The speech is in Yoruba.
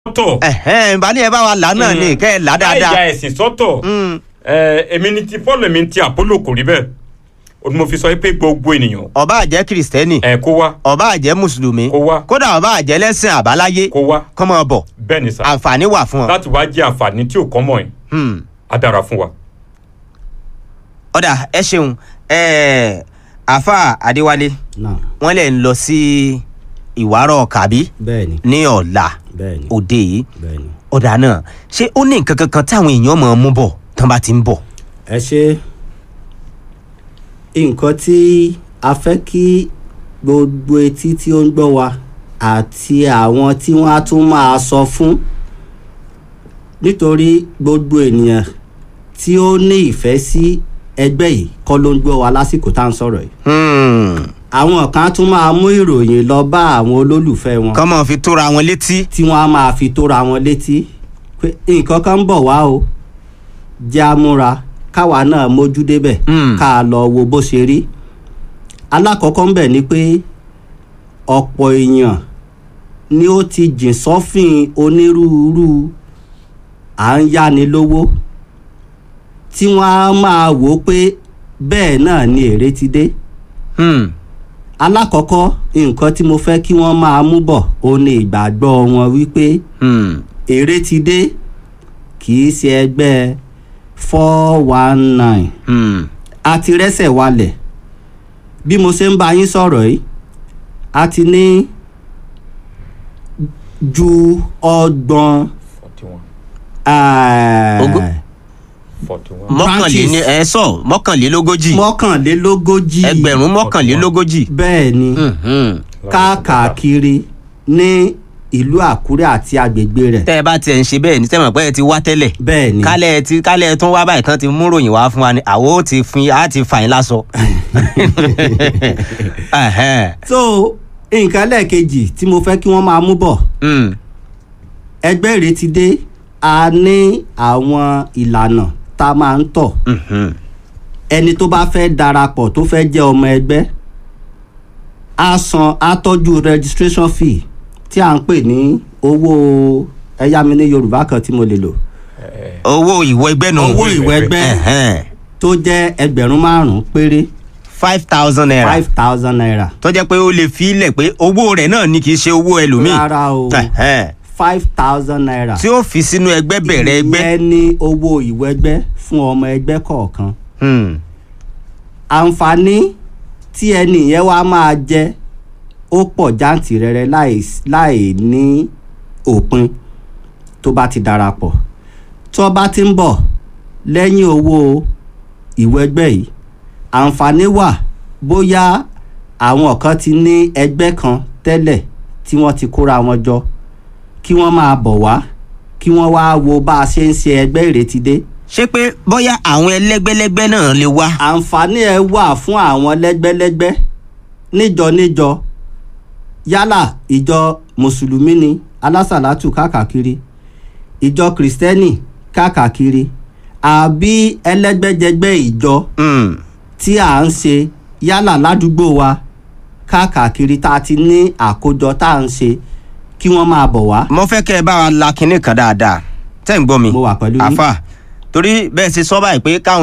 sọ́tọ̀ ẹ̀hẹ́n bá ní ẹ bá wa là náà ní kẹ́ ẹ là láì dáadáa. ya ẹ̀sìn sọ́tọ̀ Mm. ẹ, èmi ni ti Paul èmi ni ti Apollo kò rí bẹ́ẹ̀ o ni mo fi sọ pé gbogbo ènìyàn ọba àjẹ́ kìrìsìtẹ́nì ẹ kó wá ọba àjẹ́ mùsùlùmí Kó wá. kódà ọba àjẹ́ lẹ́sìn àbáláyé kó wá kọ́mọ bọ̀ bẹ́ẹ̀ ni sà àǹfààní wà fún ọ. láti wá jẹ́ àǹfààní tí ò kọ́ mọ̀ ẹ́ Hmm. á dára fún wa. ọ̀dà ẹ ṣeun ẹ̀ẹ́ àfa adéwálé náà wọ́n lè ń lọ sí ìwárọ̀ kàbí bẹ́ẹ̀ni ní ọ̀la bẹ́ẹ̀ni òde yìí bẹ́ẹ̀ni. ọ̀dà náà ṣé ó ní nǹkan kankan táwọn èèyàn máa mú bọ̀ tán bá ti ń bọ̀. ẹ ṣe nǹkan tí a fẹ́ kí gbogbo etí tí ó ń gbọ́ wa àti àwọn tí wọ́n á tún máa sọ fún nítorí gbogbo ènìyàn tí ó ní ìfẹ́ sí ẹgbẹ́ yìí kọ́ ló ń gbọ́ wa lásìkò tá à ń sọ̀rọ̀ yìí Hmm. àwọn kan á tún máa mú ìròyìn lọ bá àwọn olólùfẹ́ wọn kọ́ mọ̀ fi tóra wọn létí. tí wọ́n á máa fi tóra wọn létí pé nǹkan kan ń bọ̀ wá o jẹ́ àmúra káwa náà mójú débẹ̀ Mm. ká a lọ wo bó ṣe rí alákọ̀ọ́kọ́ ń bẹ̀ ni pé ọ̀pọ̀ èèyàn ni ó ti jìn sọ́fìn onírúurú à ń yáni lówó tí wọ́n á máa wò ó pé bẹ́ẹ̀ náà ni èrè ti dé Hmm. alákọ̀ọ́kọ́ nǹkan tí mo fẹ́ kí wọ́n máa mú bọ̀ ó ní ìgbàgbọ́ wọn wípé Hmm. èrè ti dé kì í ṣe ẹgbẹ́ four one nine Hmm. a ti rẹ́sẹ̀ walẹ̀ bí mo ṣe ń bá yín sọ̀rọ̀ yìí a ti ní ju ọgbọ̀n forty one eh, Ogún. forty one mọ́kànléní ẹ sọ mọ́kànlélógójì mọ́kànlélógójì ẹgbẹ̀rún mọ́kànlélógójì. bẹ́ẹ̀ ni Mhm. káàkiri ní ìlú àkúrẹ́ àti agbègbè rẹ̀ tẹ́ ẹ bá tiẹ̀ ń ṣe bẹ́ẹ̀ ní tẹ́mọ̀ pé ẹ ti wá tẹ́lẹ̀ bẹ́ẹ̀ ni kálẹ̀ ẹ ti kálẹ̀ ẹ tún wá báyìí tán ti mú ròyìn wá fún wa ni àwọn ò ti fin á ti fà yín lásọ. Ẹhẹ́n. so nǹkan lẹ́ẹ̀kejì tí mo fẹ́ kí wọ́n máa mú bọ̀ Hmm. ẹgbẹ́ rẹ̀ ti dé a ní àwọn ìlànà tá a máa ń tọ̀ Mhm. ẹni tó bá fẹ́ darapọ̀ tó fẹ́ jẹ́ ọmọ ẹgbẹ́ á san á tọ́jú registration fee tí à ń pè ní owó ẹ̀yà mi ní yorùbá kan tí mo lè lò owó ìwọ ẹgbẹ́ nù. owó ìwé ẹgbẹ́ Ẹhẹ́n. tó jẹ́ ẹgbẹ̀rún márùn-ún péré five thousand naira five thousand naira tó jẹ́ pé ó lè fi ilẹ̀ pé owó rẹ̀ náà ni kì í ṣe owó ẹlòmíì. rárá o Ẹhẹ́n. five thousand naira tí ó fi sínú ẹgbẹ́ bẹ̀rẹ̀ ẹgbẹ́. ìyẹn ní owó ìwé ẹgbẹ́ fún ọmọ ẹgbẹ́ kọ̀ọ̀kan Hmm. àǹfààní tí ẹni yẹn wá máa jẹ ó pọ̀ jáǹtìrẹrẹ láì láì ní òpin tó bá ti darapọ̀ tó bá ti ń bọ̀ lẹ́yìn owó ìwé ẹgbẹ́ yìí àǹfààní wà bóyá àwọn kan ti ní ẹgbẹ́ kan tẹ́lẹ̀ tí wọ́n ti kóra wọn jọ kí wọ́n máa bọ̀ wá kí wọ́n wá wo bá a ṣe ń ṣe ẹgbẹ́ ìrètí dé ṣé pé bóyá àwọn ẹlẹ́gbẹ́lẹ́gbẹ́ náà lè wá. àǹfààní ẹ wà fún àwọn lẹ́gbẹ́lẹ́gbẹ́ níjọ níjọ yálà ìjọ mùsùlùmí ni alásàlátù káàkiri ìjọ kìrìsìtẹ́nì káàkiri àbí ẹlẹ́gbẹ́jẹgbẹ́ ìjọ Hmm. tí à ń ṣe yálà ládùúgbò wa káàkiri tá a ti ní àkójọ tá à ń ṣe kí wọ́n máa bọ̀ wá. mo fẹ́ kẹ́ ẹ bá wa la kinní kan dáadáa tẹ́ ń gbọ́ mi Mo wà pẹ̀lú yín. àfà torí bẹ́ẹ̀ ṣe sọ báyìí pé káwọn